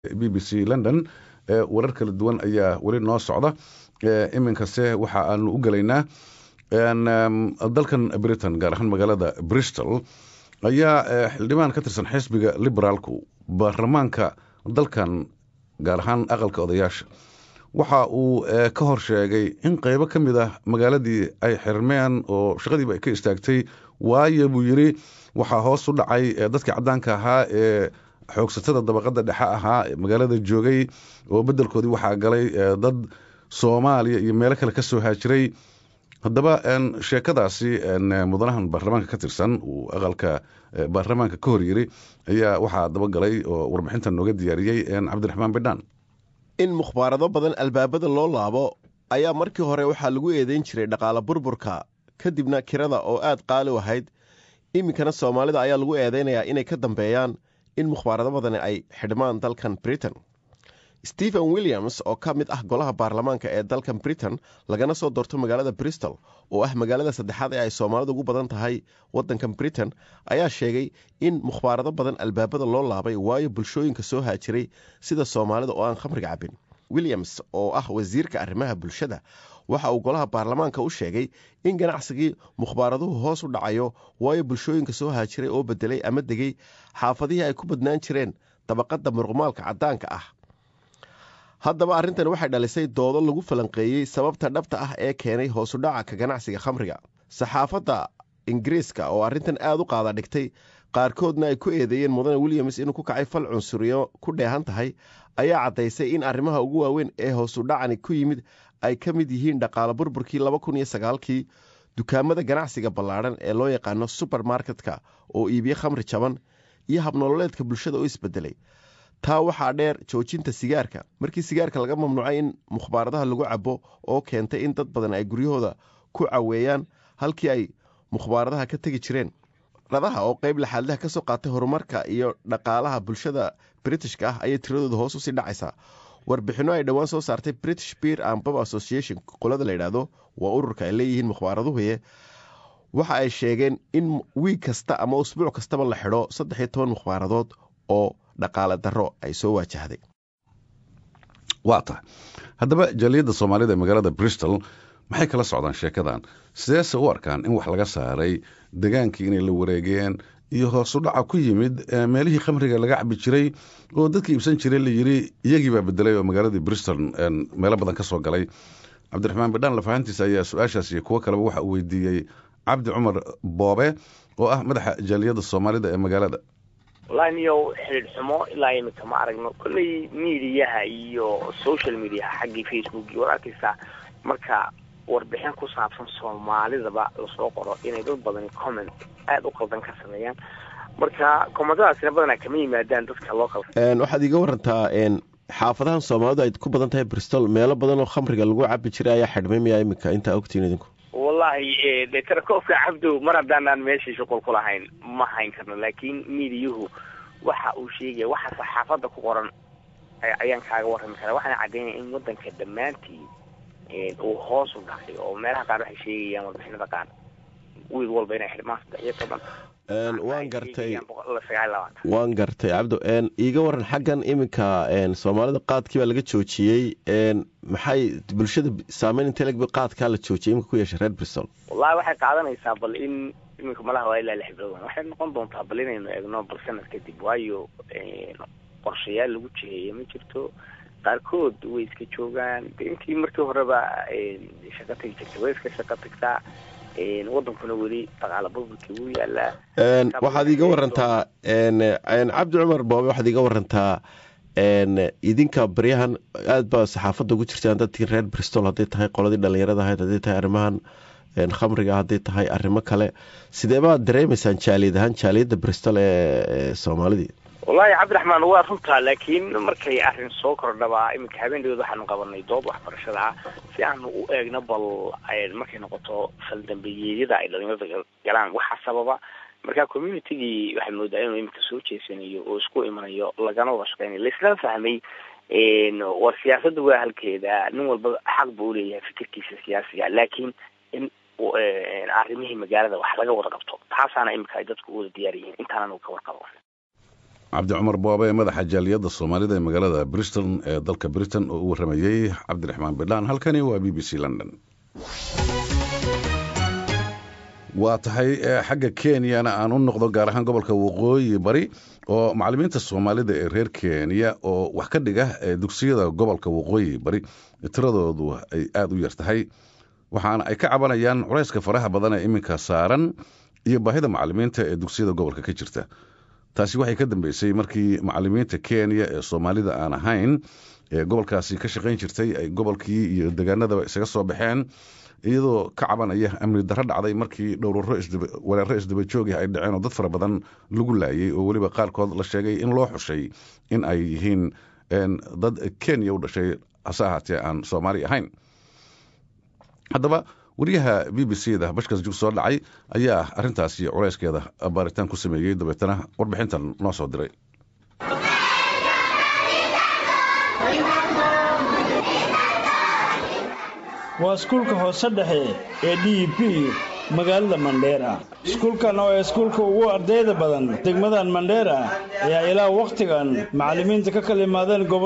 b b c london warar kala duwan ayaa weli noo socda iminkase waxa aanu u gelaynaa dalkan britain gaar ahaan magaalada bristol ayaa xildhibaan ka tirsan xisbiga liberaalku baarlamaanka dalkan gaar ahaan aqalka odayaasha waxa uu ka hor sheegay in qeybo ka mid ah magaaladii ay xirmeen oo shaqadiiba ay ka istaagtay waayo buu yidhi waxaa hoos u dhacay dadkii caddaanka ahaa ee xoogsatada dabaqada dhexe ahaa magaalada joogay oo bedelkoodii waxaa galay dad soomaaliya iyo meelo kale ka soo haajiray haddaba sheekadaasi mudanahan baarlamaanka ka tirsan uu aqalka baarlamaanka ka hor yiri ayaa waxaa dabagalay oo warbixintan nooga diyaariyey cabdiraxmaan bidhaan in mukhbaarado badan albaabada loo laabo ayaa markii hore waxaa lagu eedeyn jiray dhaqaale burburka kadibna kirada oo aad qaali u ahayd iminkana soomaalida ayaa lagu eedeynayaa inay ka dambeeyaan in mukhbaarado badani ay xidhmaan dalkan britain stephen williams oo ka mid ah golaha baarlamaanka ee dalkan britain lagana soo doorto magaalada bristol oo ah magaalada saddexaad ee ay soomaalidu ugu badan tahay waddankan britain ayaa sheegay in mukhbaarado badan albaabada loo laabay waayo bulshooyinka soo haajiray sida soomaalida oo aan khamriga cabin williams oo ah wasiirka arrimaha bulshada waxa uu golaha baarlamaanka u sheegay in ganacsigii mukhbaaraduhu hoos u dhacayo waayo bulshooyinka soo haajiray oo bedelay ama degay xaafadihii ay ku badnaan jireen dabaqadda muruqmaalka caddaanka ah haddaba arrintan waxay dhalisay doodo lagu falanqeeyey sababta dhabta ah ee keenay hoosudhaca ka ganacsiga khamriga saxaafadda ingiriiska oo arrintan aada u qaada dhigtay qaarkoodna ay ku eedeeyeen mudane williams inuu ku kacay fal cunsuriyo ku dheehan tahay ayaa caddaysay in arrimaha ugu waaweyn ee hoosudhacani ku yimid ay ka mid yihiin dhaqaale burburkii laba kun iyo sagaalkii dukaamada ganacsiga ballaadhan ee loo yaqaano subermarketka oo iibiye khamri jaban iyo habnololeedka bulshada oo isbedelay taa waxaa dheer joojinta sigaarka markii sigaarka laga mamnuucay in mukhbaaradaha lagu cabo oo keentay in dad badan ay guryahooda ku caweeyaan halkii ay mukhbaaradaha ka tegi jireen radaha oo qeyb laxaadlaha ka soo qaatay horumarka iyo dhaqaalaha bulshada britishka ah ayay tiradooda hoos usii dhacaysaa warbixinno ay dhowaan soo saartay british beer and bob association qolada la yidhaahdo waa ururka ay leeyihiin mukhbaaraduhuye waxa ay sheegeen in wiig kasta ama usbuuc kastaba la xidho saddex iyo toban mukhbaaradood oo dhaqaale daro ay soo waajahday waa tahay haddaba jaaliyadda soomaalida ee magaalada bristol maxay kala socdaan sheekadan sideese u arkaan in wax laga saaray degaankii inay la wareegeen iyo hoosu dhaca ku yimid meelihii khamriga laga cabi jiray oo dadkii iibsan jiray la yiri iyagiibaa bedelay oo magaaladii bristol meelo badan ka soo galay cabdiraxmaan bidhaan lafahantiisa ayaa su-aashaas iyo kuwo kaleba waxa uu weydiiyey cabdi cumar boobe oo ah madaxa jaaliyadda soomaalida ee magaalada wallahi niyow xidhiidh xumo ilaa imika ma aragno kolley mediaha iyo social mediaha xaggii facebook iyo war arkaysaa marka warbixin ku saabsan soomaalidaba lasoo qoro inay dad badani comment aada u qaldan ka sameeyaan marka commentadaasina badanaa kama yimaadaan dadka local waxaad iga warantaa xaafadahan soomaalidu ay ku badan tahay bristol meelo badan oo khamriga lagu cabi jiray ayaa xidhmay miyaa imika intaa ogtiin idinku wallahi de tarakoobka cabdow mar haddaanaan meeshii shuqul ku lahayn ma hayn karno laakiin miidiyuhu waxa uu sheegaya waxa saxaafadda ku qoran ayaan kaaga warrami karaa waxaana caddaynaya in waddanka dhammaantii uu hoos u dhacay oo meelaha qaar waxay sheegayaan warbixinada qaar wiil walba inay xidhmaan saddex iyo toban waan gartay waan gartay cabdo iiga waran xaggan iminka soomaalida qaadkii baa laga joojiyey maxay bulshada saameyn inteleg qaadkaa la joojiyay iminka ku yeeshay reer bristol wallahi waxay qaadanaysaa bal in iminka malaha waa ilaa lix bilood waxay noqon doontaa bal inaynu eegno bal sanad kadib waayo qorshayaal lagu jiheeya ma jirto qaarkood way iska joogaan intii markii horeba shaqo tegi jirtay way iska shaqo tagtaa wadankuna weli dhaqaala burburkii wuu yaalaa waxaad iiga warantaa cabdi cumar boobe waxaad iiga warantaa idinka baryahan aad baa saxaafadda ugu jirtaan dadkii reer bristol hadday tahay qoladii dhalinyarada ahayd hadday tahay arrimahan khamriga hadday tahay arrimo kale sidee baad dareemaysaan jaaliyad ahaan jaaliyadda bristol ee soomaalidii wallahi cabdiraxmaan waa runtaa laakiin markay arrin soo kordhabaa iminka habeenadood waxaanu qabanay doob waxbarashada ah si aanu u eegno bal markay noqoto faldambeyeedyada ay dhalinyarada galaan waxaa sababa marka communitygii waxay moodaa inuu iminka soo jeesanayo oo isku imanayo lagana wada shaqeynayo laisla fahmay war siyaasadda waa halkeeda nin walba xaq buu uleeyahay fikirkiisa siyaasiga laakiin in arrimihii magaalada wax laga wada qabto taasaana iminka ay dadku u wada diyaar yihiin intaananu ka warqabo cabdi cumar boobe ee madaxa jaaliyadda soomaalida ee magaalada bristol ee dalka britain oo u warramayey cabdiraxmaan bidhaan halkani waa b b c london waa tahay xagga kenyana aan u noqdo gaar ahaan gobolka waqooyi bari oo macalimiinta soomaalida ee reer kenya oo wax ka dhiga dugsiyada gobolka waqooyi bari tiradoodu ay aada u yar tahay waxaana ay ka cabanayaan culayska faraha badan ee iminka saaran iyo baahida macalimiinta ee dugsiyada gobolka ka jirta taasi waxay ka dambeysay markii macalimiinta kenya ee soomaalida aan ahayn ee gobolkaasi ka shaqayn jirtay ay gobolkii iyo degaanadaba isaga soo baxeen iyadoo ka cabanaya amni darro dhacday markii dhowraro weeraro isdaba joogih ay dhaceen oo dad fara badan lagu laayay oo weliba qaarkood la sheegay in loo xushay in ay yihiin dad kenya u dhashay hase ahaatee aan soomaali ahayn haddaba wariyaha b b c da bashkas jug soo dhacay ayaa arintaasi culayskeeda baaritaan ku sameeyey dabeetana warbixintan noo soo diray waa iskuulka hoose dhexe ee d p magaalada mandheera iskuulkan oo ee iskuulka ugu ardayda badan degmadan mandheera ayaa ilaa wakhtigan macallimiinta ka kala imaadeen